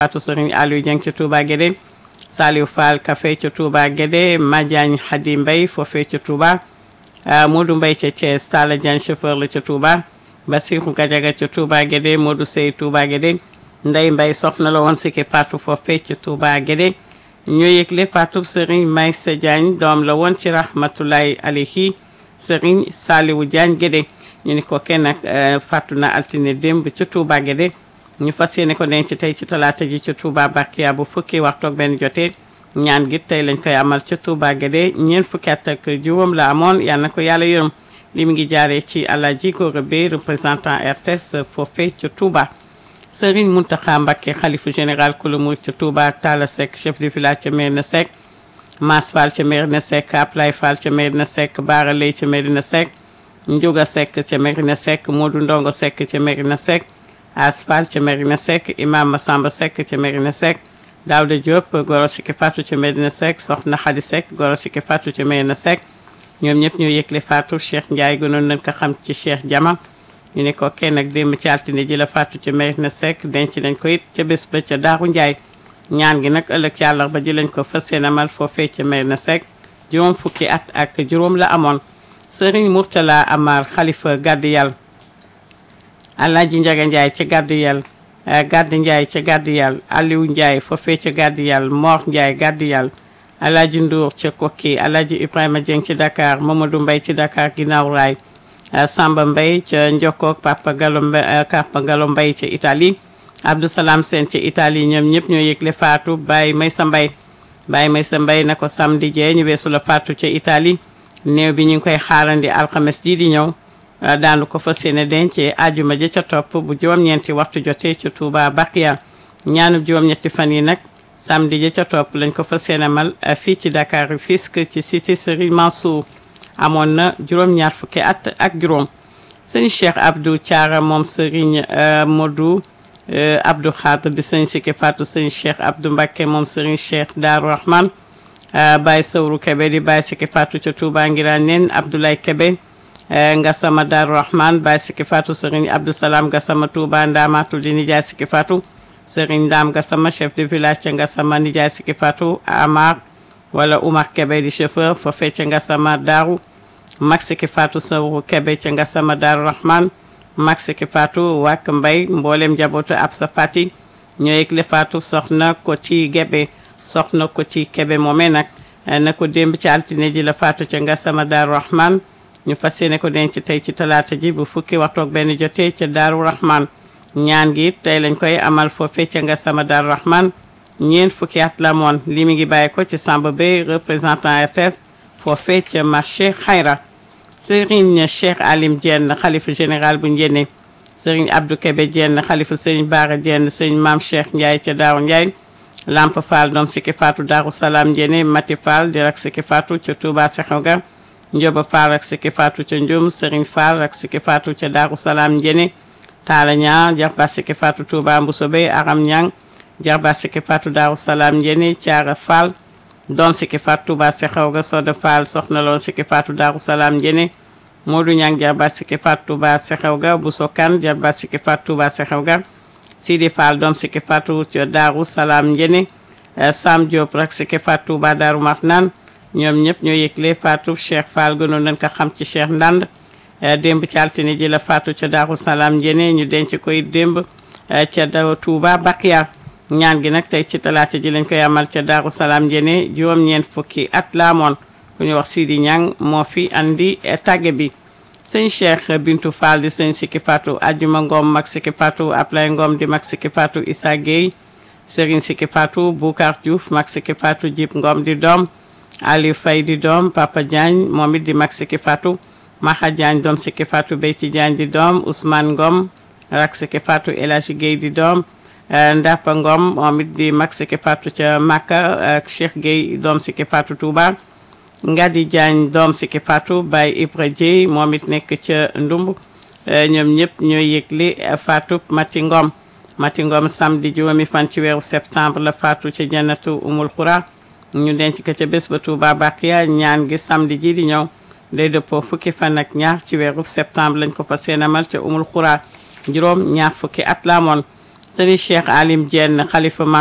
faatu sëriñ Aliou Dieng ca Touba Guédé Saliou Fall Café ca Touba Guédé Madiagne Hadi Mbaye foofee ca Touba Modou Mbaye ca Thiès Talla Diagne chauffeur la ca Touba Bassirou Gadiaga ca Touba Guédé Modou Sey Touba Guédé Ndey Mbaye soxna la woon sikki faatu foofee ca Touba Guédé ñu yëgle faatu sëriñ Maysa Diagne doom la woon ci rahmatulahi alayhi sëriñ Saliou Diagne Guédé ñu ni ko kenn nag faatu na altine démb ca Touba Guédé ñu fas yéene ko denc tey ci talaata ji ca Touba Bakiya bu fukki waxtu ak benn jotee ñaan gi tey lañ koy amal ca Touba Guédé ñeent fukki at ak juróom la amoon yal na ko yàlla yërëm li mu ngi jaaree ci Alaaji Gora Bey représentant RTS foofee ca Touba Serigne Mountakha Mbacké xalifu général kulu murid ca Touba Talla Seck chef de village ca Mérina Seck Mass Fall ca Mérina Seck Aplay Fall ca Mérina Seck Bara Lay ca Mérina Seck Ndiouga Seck ca Mérina Seck Modou Ndongo Seck ca Mérina Seck Asfal ca Mérina Seck Imam Massamba Seck ca Mérina Seck Daouda Diop goro sikki Fatou ca Mérina Seck Soxna Khady Seck goro sikki Fatou ca Mérina Seck ñoom ñëpp ñoo yëgle Fatou Cheikh Ndiaye gënoon nañ ko xam ci Cheikh Jama ñu ne ko kenn ak démb ci altine ji la Fatou ca Mérina Seck denc nañ ko it ca bés ba ca Daaru Ndiaye ñaan gi nag ëllëg ci àllarba ji lañ ko fas yéene amal foofee ca Mérina Seck juróom fukki at ak juróom la amoon Serigne Mourtala Amar Khalifa Gaddi Yàlla Alaaji Njaga Njaay ca Gaddi Yàlla Gaddi Njaay ca Gaddi Yàlla Aliou Njaay foofee ca Gaddi Yàlla Mor Njaay Gaddi Yàlla Alaaji Ndour ca Kokki Alaaji Ibrahima Dieng ci Dakar Mamadou Mbay ci Dakar ginnaaw raay Samba Mbay ca Njokkook Papa Gallo Mbay Papa Gallo Mbay ca Italie Abdou Salam Sène ca Italie ñoom ñëpp ñoo yëgle faatu Baye Maysa Mbay Baye Maysa Mbay na ko samedi jee ñu weesu la faatu ca Italie néew bi ñu ngi koy xaarandi alxames ji di ñëw daanu ko fas yéene dencee ajuma ja ca topp bu juróom-ñeenti waxtu jotee ca Touba Bakiya ñaanub juróom-ñetti fan yi nag samedi ja ca topp lañ ko fas yéene mal fii ci Dakar Rufisque ci cité Serigne Mansour amoon na juróom-ñaar fukki at ak juróom sëñ Cheikh Abdou Thiara moom Serigne Modou Abdou Khadr di sëñ Sikki Fatou sëñ Cheikh Abdou Mbacké moom Serigne Cheikh Darou Rahman Baye Sawru Kebe di Baye Sikki Fatou ca Touba Ngiraan neen Abdoulaye Kebe Ngasama Darou Rahman Baye Sikki Fatou Serigne Abdou Salam Ngasama Touba Ndamatu di Nijaay Sikki Fatou Serigne Ndam Ngasama chef de village ca Ngasama Nijaay Sikki Fatou Amar wala Oumar Kebe di chauffeur foofee ca Ngasama Darou Mag Sikki Fatou Sawru Kebe ca Ngasama Darou Rahman Mag Sikki Fatou Wak Mbay mboolem njabootu Absa Fati ñoo yëgle Fatou soxna ko ci Gebe soxna ko ci Kebe moomee nag na ko démb ci altine ji la faatu ca Ngasama Daaru Rahman ñu fas yéene ko denc tey ci talaata ji bu fukki waxtu ak benn jotee ca Daaru Rahman ñaan gi tey lañ koy amal foofee ca Ngasama Daaru Rahman ñeent fukki at la moon li mi ngi bàyyi ko ci Samba Bey représentant FS foofee ca marché Xayra Serigne Cheikh Alim Diène xalifa général bu Njenne Serigne Abdou Kebe Diène xalifa Serigne Bara Diène Serigne Maam Cheikh Ndiaye ca Daaru Ndiaye Lamp Fall doom Sikki Fatou Darou Salam Njene Mati Fall di rak Sikki Fatou ca Touba Sexawga Njoba Fall ak Sikki Fatou ca Njum Serigne Fall ak Sikki Fatou ca Darou Salam Njene Talla Ñang jarba Sikki Fatou Touba Mbusobe Aram Ñang jarba Sikki Fatou Darou Salam Njene Thiara Fall doom Sikki Fatou Touba Sexawga Soda Fall soxna loon Sikki Fatou Darou Salam Njene Modou Ñang jarba Sikki Fatou Touba Sexawga Bousso Kan jarba Sikki Fatou Touba Sexawga Sidi Fall doom Sikki Fatou ca Daaru Salaam Njene Sam Diop rek Sikki Fatou ba Daaru Marnaan ñoom ñëpp ñoo yëgle Fatou Cheikh Fall gënoon nañ ko xam ci Cheikh Ndand démb ci altine ji la Fatou ca Daaru Salaam Njene ñu denc koy démb ca da Touba Bakiya ñaan gi nag tey ci talaata ji lañ koy amal ca Daaru Salaam Njene juróom-ñeent fukki at la amoon ku ñu wax Sidi Ñang moo fi andi tàgge bi sëñ Cheikh Bintu Fall di sëñ Sikki Fatou Ajuma Ngom mag Sikki Fatou Ablay Ngom di mag Sikki Fatou Issa Gueye Serigne Sikki Fatou Boucar Diouf mag Sikki Fatou Jib Ngom di doom Aliou Faye di doom Papa Diagne moom it di mag Sikki Fatou Maxa Diagne doom Sikki Fatou Beyti Diagne di doom Ousmane Ngom rak Sikki Fatou El Hadji Gueye di doom Ndapa Ngom moom it di mag Sikki Fatou ca Makka ak Cheikh Gueye doom Sikki Fatou Touba Ngadi Diagne doom Sikki Fatou Baye Ibra Dieye moom it nekk ca Ndumb ñoom ñëpp ñooy yëgle Fatou Mati Ngom Mati Ngom samedi juróomi fan ci weeru septembre la Fatou ca Jannatu Umul Xura ñu denc ko ca bés ba Touba Bakiya ñaan gi samedi ji di ñëw day dëppoo fukki fan ak ñaar ci weeru septembre lañ ko fa seenamal ca Umul Xura juróom ñaar fukki at la amoon Serigne Cheikh Alim Diène xalifa